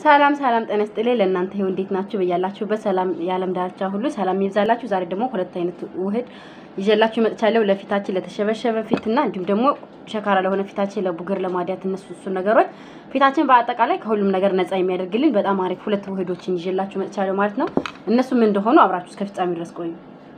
ሰላም ሰላም ጤና ይስጥልኝ ለእናንተ ይሁን። እንዴት ናችሁ? በያላችሁበት ሰላም የዓለም ዳርቻ ሁሉ ሰላም ይብዛላችሁ። ዛሬ ደግሞ ሁለት አይነት ውህድ ይዤላችሁ መጥቻለሁ። ለፊታችን ለተሸበሸበ ፊትና እንዲሁም ደግሞ ሸካራ ለሆነ ፊታችን፣ ለቡግር፣ ለማዲያት እነሱ እሱ ነገሮች ፊታችን በአጠቃላይ ከሁሉም ነገር ነፃ የሚያደርግልን በጣም አሪፍ ሁለት ውህዶችን ይዤላችሁ መጥቻለሁ ማለት ነው። እነሱ ምን እንደሆኑ አብራችሁ እስከ ፍጻሜ ድረስ ቆዩ።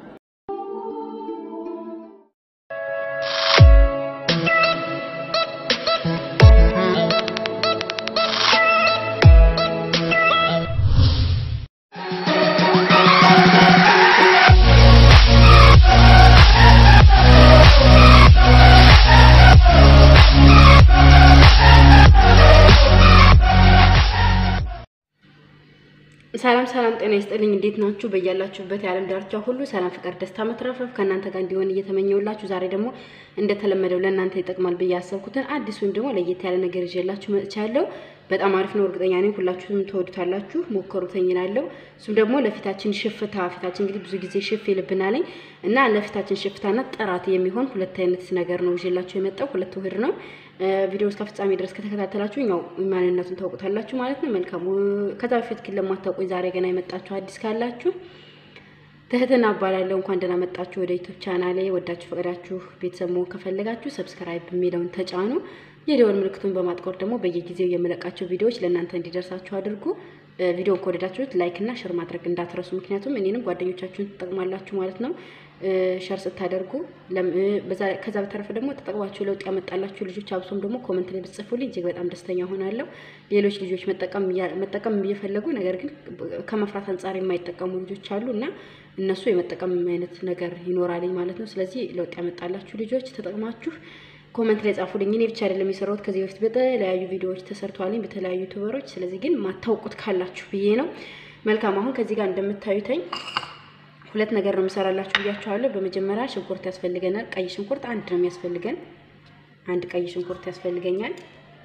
ሰላም ሰላም ጤና ይስጥልኝ። እንዴት ናችሁ? በያላችሁበት የዓለም ዳርቻ ሁሉ ሰላም፣ ፍቅር፣ ደስታ፣ መትረፍረፍ ከእናንተ ጋር እንዲሆን እየተመኘውላችሁ ዛሬ ደግሞ እንደተለመደው ለእናንተ ይጠቅማል ብዬ ያሰብኩትን አዲስ ወይም ደግሞ ለየት ያለ ነገር ይዤላችሁ መጥቻለሁ። በጣም አሪፍ ነው፣ እርግጠኛ ነኝ ሁላችሁም ትወዱታላችሁ። ሞከሩተኝ እላለሁ። እሱም ደግሞ ለፊታችን ሽፍታ፣ ፊታችን እንግዲህ ብዙ ጊዜ ሽፍ ይልብናለኝ እና ለፊታችን ሽፍታና ጥራት የሚሆን ሁለት አይነት ነገር ነው ይዤላችሁ የመጣው ሁለት ውህድ ነው። ቪዲዮ እስከ ፍጻሜ ድረስ ከተከታተላችሁ ያው ማንነቱን ታውቁታላችሁ ማለት ነው። መልካሙ ከዛ በፊት ግን ለማታውቁኝ ዛሬ ገና የመጣችሁ አዲስ ካላችሁ ትህትና እባላለሁ። እንኳን ደህና መጣችሁ ወደ ዩቲዩብ ቻናሌ። ወዳችሁ ፈቅዳችሁ ቤተሰብ መሆን ከፈለጋችሁ ሰብስክራይብ የሚለውን ተጫኑ። የደወል ምልክቱን በማጥቆር ደግሞ በየጊዜው የምለቃቸው ቪዲዮዎች ለእናንተ እንዲደርሳችሁ አድርጉ። ቪዲዮን ከወደዳችሁት ላይክ እና ሸር ማድረግ እንዳትረሱ። ምክንያቱም እኔንም ጓደኞቻችሁን ትጠቅማላችሁ ማለት ነው። ሸር ስታደርጉ ከዛ በተረፈ ደግሞ ተጠቅማችሁ ለውጥ ያመጣላችሁ ልጆች አብሶም ደግሞ ኮመንት ላይ ብትጽፉልኝ እጅግ በጣም ደስተኛ ሆናለሁ። ሌሎች ልጆች መጠቀም እየፈለጉ ነገር ግን ከመፍራት አንጻር የማይጠቀሙ ልጆች አሉ እና እነሱ የመጠቀም አይነት ነገር ይኖራልኝ ማለት ነው። ስለዚህ ለውጥ ያመጣላችሁ ልጆች ተጠቅማችሁ ኮመንት ላይ ጻፉልኝ። እኔ ብቻ አይደለም የሰራሁት ከዚህ በፊት በተለያዩ ቪዲዮዎች ተሰርተዋልኝ በተለያዩ ዩቱበሮች። ስለዚህ ግን ማታውቁት ካላችሁ ብዬ ነው። መልካም አሁን ከዚህ ጋር እንደምታዩተኝ ሁለት ነገር ነው የምሰራላችሁ ብያችኋለሁ። በመጀመሪያ ሽንኩርት ያስፈልገናል። ቀይ ሽንኩርት አንድ ነው የሚያስፈልገን። አንድ ቀይ ሽንኩርት ያስፈልገኛል።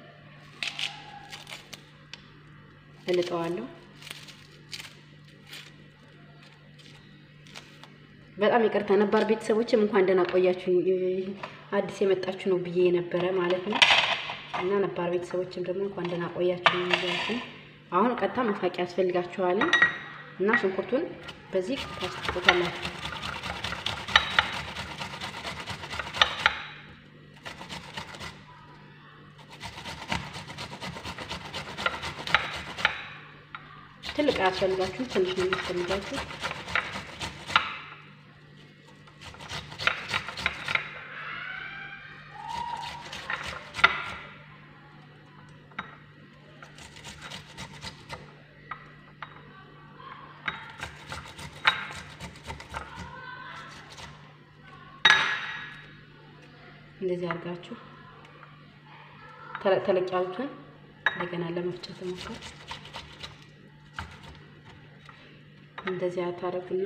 እልጠዋለሁ። በጣም ይቅርታ ነባር ቤተሰቦችም እንኳን ደህና ቆያችሁ። አዲስ የመጣችሁ ነው ብዬ የነበረ ማለት ነው እና ነባር ቤተሰቦችም ደግሞ እንኳን ደህና ቆያችሁ ነው። አሁን ቀጥታ መፋቂያ ያስፈልጋችኋል እና ሽንኩርቱን በዚህ ታስጥቁታላችሁ። ትልቅ አያስፈልጋችሁ፣ ትንሽ ነው የሚያስፈልጋችሁ። እንደዚህ አድርጋችሁ ተለቅ ተለቅ ያሉትን እንደገና ለመፍጨት ሞክሩ። እንደዚህ አታረጉና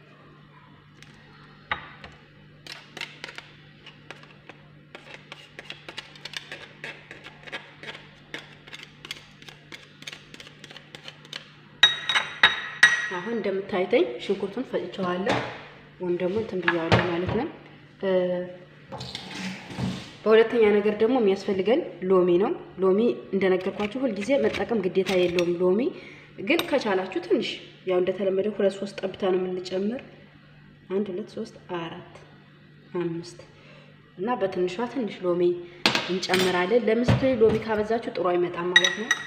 አሁን እንደምታይተኝ ሽንኩርቱን ፈጭቸዋለሁ ወይም ደግሞ እንትን ብያዋለሁ ማለት ነው። በሁለተኛ ነገር ደግሞ የሚያስፈልገን ሎሚ ነው። ሎሚ እንደነገርኳችሁ ሁልጊዜ መጠቀም ግዴታ የለውም። ሎሚ ግን ከቻላችሁ ትንሽ ያው እንደተለመደው ሁለት ሶስት ጠብታ ነው የምንጨምር። አንድ ሁለት ሶስት አራት አምስት እና በትንሿ ትንሽ ሎሚ እንጨምራለን። ለምስት ሎሚ ካበዛችሁ ጥሩ አይመጣም ማለት ነው።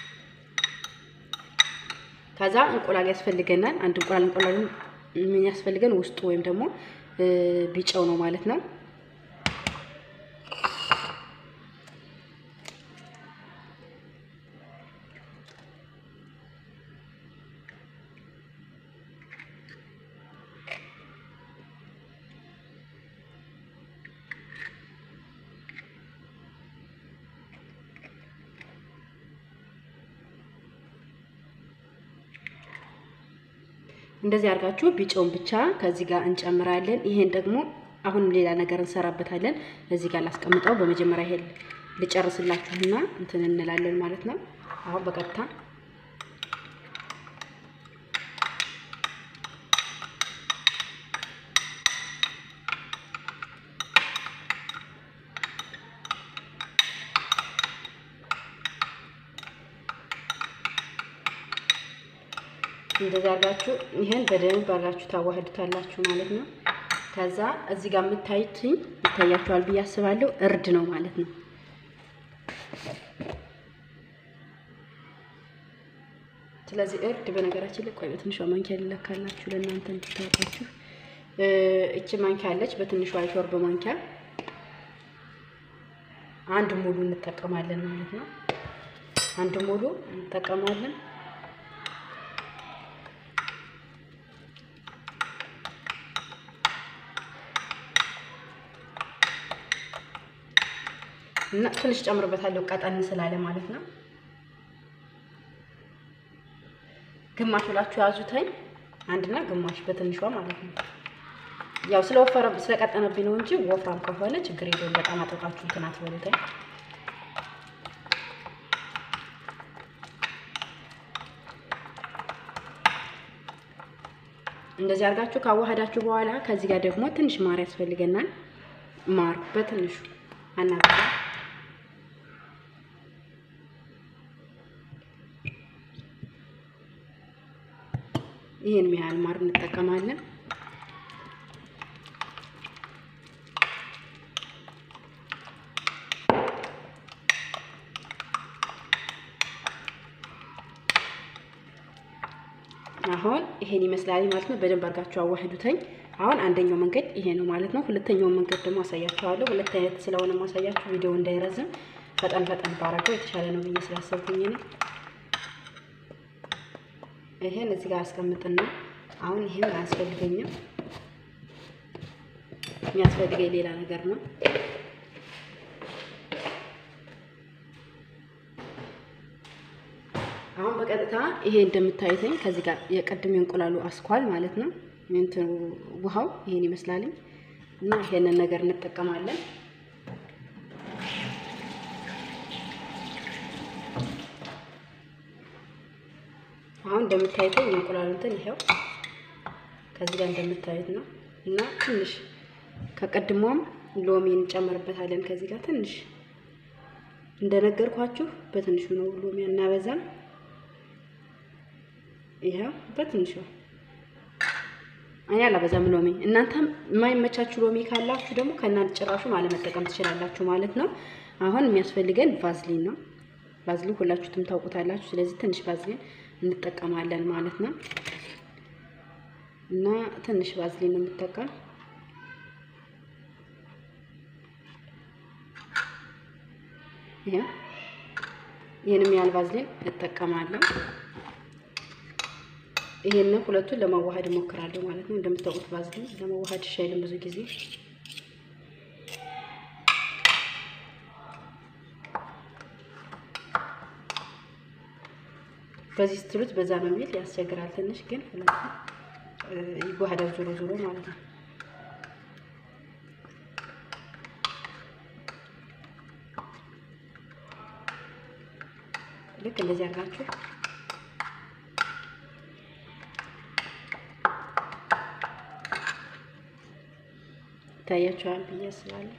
ከዛ እንቁላል ያስፈልገናል። አንድ እንቁላል እንቁላሉ የሚያስፈልገን ውስጡ ወይም ደግሞ ቢጫው ነው ማለት ነው። እንደዚህ አድርጋችሁ ቢጫውን ብቻ ከዚህ ጋር እንጨምራለን። ይሄን ደግሞ አሁንም ሌላ ነገር እንሰራበታለን። እዚህ ጋር ላስቀምጠው። በመጀመሪያ ይሄን ልጨርስላችሁና እንትን እንላለን ማለት ነው። አሁን በቀጥታ እንደዚህ አድርጋችሁ ይሄን በደንብ አድርጋችሁ ታዋህዱታላችሁ ማለት ነው። ከዛ እዚህ ጋር የምታዩትኝ ይታያችኋል ብዬ አስባለሁ። እርድ ነው ማለት ነው። ስለዚህ እርድ በነገራችን ላይ ቆይ በትንሿ ማንኪያ ልለካላችሁ ለእናንተ እንድታውቃችሁ። እቺ ማንኪያ አለች፣ በትንሿ የሾርባ ማንኪያ አንድ ሙሉ እንጠቀማለን ማለት ነው። አንድ ሙሉ እንጠቀማለን። እና ትንሽ ጨምርበታለሁ ቀጠን ስላለ ማለት ነው። ግማሽ ብላችሁ ያዙተኝ አንድና ግማሽ በትንሿ ማለት ነው። ያው ስለወፈረ ስለቀጠነብኝ ነው እንጂ ወፍራም ከሆነ ችግር የለውም። በጣም አጥብቃችሁ እንትን አትበሉተኝ። እንደዚህ አድርጋችሁ ካዋሃዳችሁ በኋላ ከዚህ ጋር ደግሞ ትንሽ ማር ያስፈልገናል። ማር በትንሹ አናግራ ይህን ያህል ማር እንጠቀማለን። አሁን ይሄን ይመስላል ማለት ነው። በደንብ አድርጋችሁ አዋህዱተኝ። አሁን አንደኛው መንገድ ይሄ ነው ማለት ነው። ሁለተኛውን መንገድ ደግሞ አሳያችኋለሁ። ሁለት አይነት ስለሆነ ማሳያችሁ ቪዲዮ እንዳይረዝም ፈጠን ፈጠን ባረገው የተሻለ ነው ብዬ ስላሰብኩኝ ነው። ይሄን እዚህ ጋር አስቀምጥና አሁን ይሄን አያስፈልገኝም። የሚያስፈልገኝ ሌላ ነገር ነው። አሁን በቀጥታ ይሄ እንደምታዩትኝ ከዚህ ጋር የቀድሞ እንቁላሉ አስኳል ማለት ነው። እንትኑ ውሃው ይሄን ይመስላልኝ እና ይሄንን ነገር እንጠቀማለን። አሁን እንደምታዩትኝ የእንቁላሉ እንትን ይሄው ከዚህ ጋር እንደምታዩት ነው እና ትንሽ ከቀድሞም ሎሚ እንጨምርበታለን። ከዚህ ጋር ትንሽ እንደነገርኳችሁ በትንሹ ነው ሎሚ እናበዛም። ይሄው በትንሹ እኔ አላበዛም ሎሚ። እናንተም የማይመቻችሁ ሎሚ ካላችሁ ደግሞ ከእናንተ ጭራሹ አለመጠቀም ትችላላችሁ ማለት ነው። አሁን የሚያስፈልገን ቫዝሊን ነው። ቫዝሊን ሁላችሁትም ታውቁታላችሁ። ስለዚህ ትንሽ ቫዝሊን እንጠቀማለን ማለት ነው እና ትንሽ ቫዝሊን ነው የምጠቀም ይህንም ያህል ቫዝሊን እጠቀማለሁ። ይሄንን ሁለቱን ለማዋሃድ እሞክራለሁ ማለት ነው። እንደምታውቁት ቫዝሊን ለማዋሃድ ይሻይልም ብዙ ጊዜ በዚህ ስትሉት በዛ ነው የሚል ያስቸግራል ትንሽ ግን ሁለቱ ይዋሃዳል ዞሮ ዞሮ ማለት ነው። ልክ እንደዚህ አድርጋችሁ ይታያችኋል ብዬ አስባለሁ።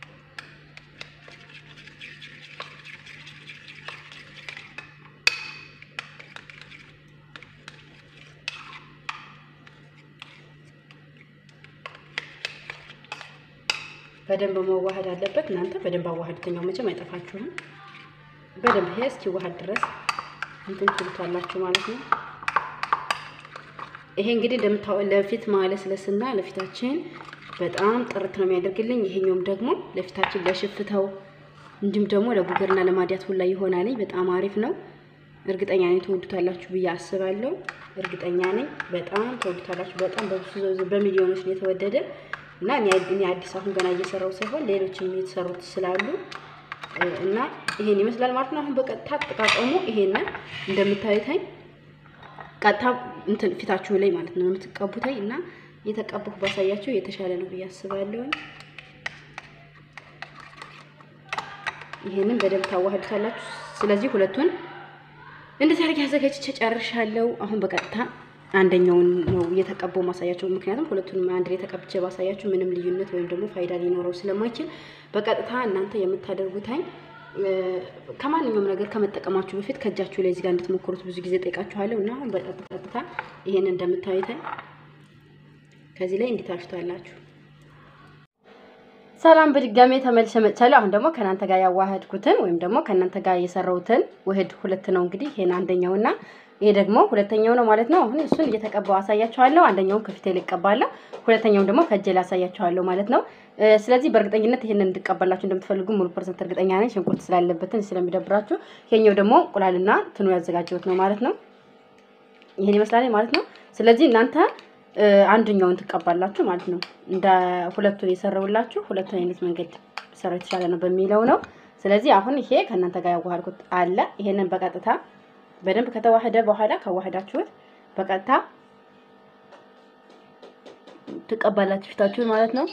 በደንብ መዋሃድ አለበት። እናንተ በደንብ አዋሃድተኛው መቼም አይጠፋችሁም። በደንብ ይሄ እስኪዋሃድ ድረስ እንትን ትሉታላችሁ ማለት ነው። ይሄ እንግዲህ እንደምታው ለፊት ማለስለስና ለፊታችን በጣም ጥርት ነው የሚያደርግልኝ። ይሄኛውም ደግሞ ለፊታችን ለሽፍተው እንዲሁም ደግሞ ለቡገርና ለማዲያት ሁላ ይሆናል። በጣም አሪፍ ነው። እርግጠኛ ነኝ ተወዱታላችሁ ብዬ አስባለሁ። እርግጠኛ ነኝ በጣም ተወዱታላችሁ። በጣም በብዙ በሚሊዮኖች ነው የተወደደ እና እኔ አዲስ አሁን ገና እየሰራው ሳይሆን ሌሎችም የተሰሩት ስላሉ እና ይሄን ይመስላል ማለት ነው። አሁን በቀጥታ አጠቃቀሙ ይሄንን እንደምታዩተኝ ቀጥታ እንትን ፊታችሁ ላይ ማለት ነው የምትቀቡተኝ እና የተቀባሁ ባሳያችሁ የተሻለ ነው ብዬ አስባለሁ። ይሄንን በደንብ ታዋህዱታላችሁ። ስለዚህ ሁለቱን እንደዚህ አድርጌ አዘጋጅቼ ጨርሻለሁ። አሁን በቀጥታ አንደኛውን ነው እየተቀባው ማሳያቸው። ምክንያቱም ሁለቱንም አንድ ላይ ተቀብቼ ባሳያችሁ ምንም ልዩነት ወይም ደግሞ ፋይዳ ሊኖረው ስለማይችል በቀጥታ እናንተ የምታደርጉታኝ ከማንኛውም ነገር ከመጠቀማችሁ በፊት ከእጃችሁ ላይ እዚህ ጋር እንድትሞክሩት ብዙ ጊዜ ጠይቃችኋለሁ እና አሁን በቀጥታ ይሄን እንደምታዩት ከዚህ ላይ እንዲታሽቷላችሁ። ሰላም በድጋሜ ተመልሼ መጥቻለሁ። አሁን ደግሞ ከእናንተ ጋር ያዋህድኩትን ወይም ደግሞ ከእናንተ ጋር የሰራሁትን ውህድ ሁለት ነው እንግዲህ ይሄን አንደኛውና ይሄ ደግሞ ሁለተኛው ነው ማለት ነው። አሁን እሱን እየተቀባው አሳያችኋለሁ። አንደኛውን ከፊቴ ላይ እቀባለሁ፣ ሁለተኛውን ደግሞ ከእጄ ላይ አሳያችኋለሁ ማለት ነው። ስለዚህ በእርግጠኝነት ይሄንን እንድቀባላችሁ እንደምትፈልጉ ሙሉ ፐርሰንት እርግጠኛ ነኝ። ሽንኩርት ስላለበትን ስለሚደብራችሁ። ይሄኛው ደግሞ እንቁላልና ትኑ ያዘጋጀሁት ነው ማለት ነው። ይሄን ይመስላል ማለት ነው። ስለዚህ እናንተ አንደኛውን ትቀባላችሁ ማለት ነው። እንደ ሁለቱን የሰራውላችሁ ሁለቱን አይነት መንገድ ሰራ የተሻለ ነው በሚለው ነው። ስለዚህ አሁን ይሄ ከእናንተ ጋር ያዋሃድኩት አለ። ይሄንን በቀጥታ በደንብ ከተዋህደ በኋላ ከዋህዳችሁት በቀጥታ ትቀባላችሁ ፊታችሁን ማለት ነው።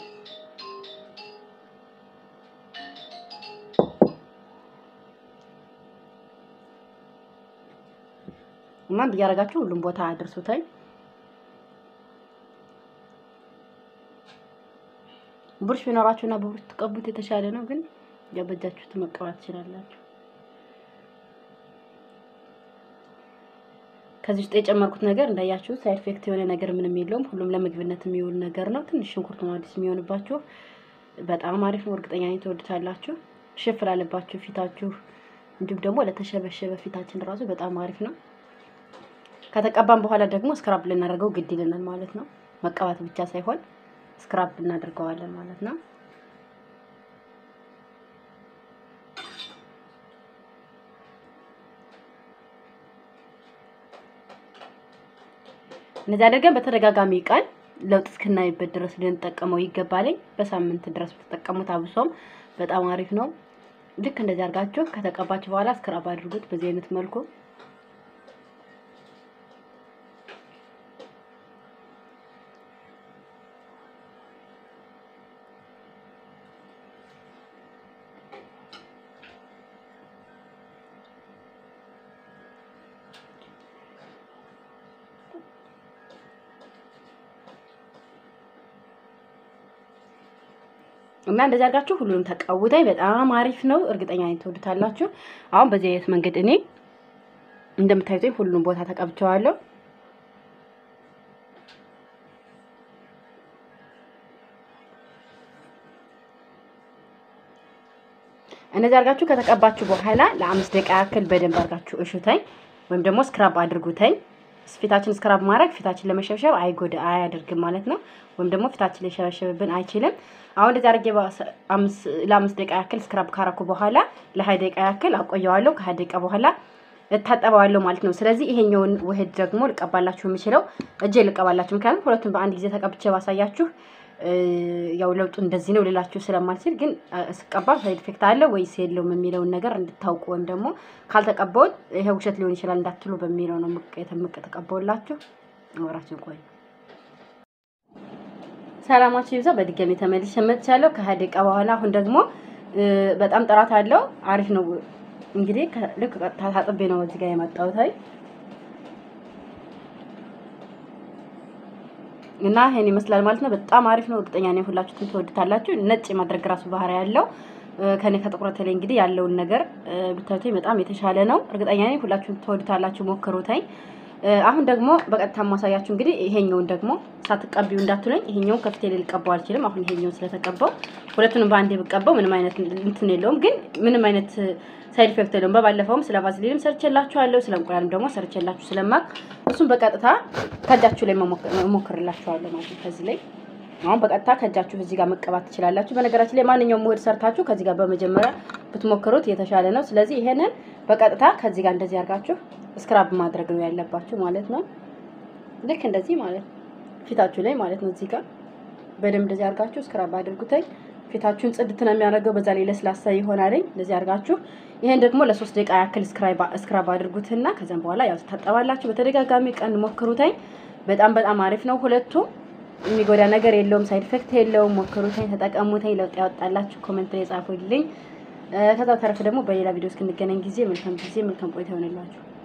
እና እንዲያረጋችሁ ሁሉም ቦታ አድርሱታል። ቡርሽ ቢኖራችሁና በቡርሽ ትቀቡት የተሻለ ነው፣ ግን ያበጃችሁት መቀባት ትችላላችሁ። ከዚህ ውስጥ የጨመርኩት ነገር እንዳያችሁ ሳይድ ኢፌክት የሆነ ነገር ምንም የለውም። ሁሉም ለምግብነት የሚውል ነገር ነው። ትንሽ ሽንኩርት ነው አዲስ የሚሆንባችሁ። በጣም አሪፍ ነው። እርግጠኛ ነኝ ትወዱታላችሁ። ሽፍ ላለባችሁ ፊታችሁ፣ እንዲሁም ደግሞ ለተሸበሸበ ፊታችን ራሱ በጣም አሪፍ ነው። ከተቀባን በኋላ ደግሞ ስክራብ ልናደርገው ግድ ይለናል ማለት ነው። መቀባት ብቻ ሳይሆን ስክራብ እናደርገዋለን ማለት ነው። እነዚህ አድርገን በተደጋጋሚ ቀን ለውጥ እስክናይበት ድረስ ልንጠቀመው ይገባልኝ። በሳምንት ድረስ ብትጠቀሙት አብሶም በጣም አሪፍ ነው። ልክ እንደዚህ አድርጋችሁ ከተቀባችሁ በኋላ ስክራብ አድርጉት በዚህ አይነት መልኩ እና እንደዚህ አድርጋችሁ ሁሉንም ተቀውታይ በጣም አሪፍ ነው። እርግጠኛ ነኝ ትወዱታላችሁ። አሁን በዚህ አይነት መንገድ እኔ እንደምታዩት ሁሉንም ቦታ ተቀብቸዋለሁ። እነዚህ አድርጋችሁ ከተቀባችሁ በኋላ ለአምስት ደቂቃ ያክል በደንብ አድርጋችሁ እሹተኝ ወይም ደግሞ ስክራብ አድርጉተኝ። ፊታችን ስክራብ ማድረግ ፊታችን ለመሸብሸብ አይጎዳ አያደርግም ማለት ነው። ወይም ደግሞ ፊታችን ሊሸበሸብብን አይችልም። አሁን እንደዚህ አድርጌ ለአምስት ደቂቃ ያክል ስክራብ ካረኩ በኋላ ለሀያ ደቂቃ ያክል አቆየዋለሁ። ከሀያ ደቂቃ በኋላ እታጠበዋለሁ ማለት ነው። ስለዚህ ይሄኛውን ውህድ ደግሞ ልቀባላችሁ የምችለው እጄ ልቀባላችሁ፣ ምክንያቱም ሁለቱን በአንድ ጊዜ ተቀብቼ ባሳያችሁ ያው ለውጡ እንደዚህ ነው ልላችሁ ስለማልችል፣ ግን ስቀባ ሳይድ ኢፌክት አለ ወይስ የለውም የሚለውን ነገር እንድታውቁ ወይም ደግሞ ካልተቀባውን ይሄ ውሸት ሊሆን ይችላል እንዳትሉ በሚለው ነው የተምቅ ተቀባውላችሁ። አወራችሁ ቆይ ሰላማችሁ ይብዛ። በድጋሚ ተመልሼ መጥቻለሁ ከሀያ ደቂቃ በኋላ። አሁን ደግሞ በጣም ጥራት አለው አሪፍ ነው። እንግዲህ ልክ ቀጥታ ታጥቤ ነው እዚህ ጋር የመጣሁት እና ይሄን ይመስላል ማለት ነው። በጣም አሪፍ ነው። እርግጠኛ ነኝ ሁላችሁም ትወዱታላችሁ። ነጭ የማድረግ ራሱ ባህሪ ያለው ከኔ ከጥቁረት ላይ እንግዲህ ያለውን ነገር ብታዩት በጣም የተሻለ ነው። እርግጠኛ ነኝ ሁላችሁም ትወዱታላችሁ። ሞክሩታኝ። አሁን ደግሞ በቀጥታ ማሳያችሁ እንግዲህ ይሄኛውን ደግሞ ሳትቀቢው እንዳትሉኝ፣ ይሄኛውን ከፊቴ ላይ ልቀባው አልችልም። አሁን ይሄኛውን ስለተቀባው ሁለቱንም በአንዴ ብቀባው ምንም አይነት እንትን የለውም፣ ግን ምንም አይነት ሳይድ ኢፌክት የለውም። በባለፈውም ስለ ቫዝሊንም ሰርቼላችኋለሁ፣ ስለ እንቁላልም ደግሞ ሰርቼላችሁ ስለማቅ እሱም በቀጥታ ከእጃችሁ ላይ እሞክርላችኋለሁ ማለት ነው። ከዚህ ላይ አሁን በቀጥታ ከእጃችሁ እዚህ ጋር መቀባት ትችላላችሁ። በነገራችን ላይ ማንኛውም ውህድ ሰርታችሁ ከዚህ ጋር በመጀመሪያ ብትሞክሩት የተሻለ ነው። ስለዚህ ይሄንን በቀጥታ ከዚህ ጋር እንደዚህ አድርጋችሁ ስክራብ ማድረግ ነው ያለባችሁ ማለት ነው። ልክ እንደዚህ ማለት ፊታችሁ ላይ ማለት ነው። እዚህ ጋር በደንብ እንደዚህ አድርጋችሁ ስክራብ አድርጉተኝ። ፊታችሁን ጽድት ነው የሚያደርገው። በዛ ላይ ለስላሳ ይሆናልኝ። እንደዚህ አድርጋችሁ ይሄን ደግሞ ለሶስት ደቂቃ ያክል ስክራብ አድርጉትና ከዛም በኋላ ያው ትታጠባላችሁ። በተደጋጋሚ ቀን ሞክሩተኝ። በጣም በጣም አሪፍ ነው። ሁለቱም የሚጎዳ ነገር የለውም። ሳይድ ኢፌክት የለውም። ሞክሩተኝ፣ ተጠቀሙተኝ። ለውጥ ያወጣላችሁ ኮሜንት ላይ ጻፉልኝ። ከዛ ተረፍ ደግሞ በሌላ ቪዲዮ እስክንገናኝ ጊዜ መልካም ጊዜ መልካም ቆይታ ይሆንላችሁ።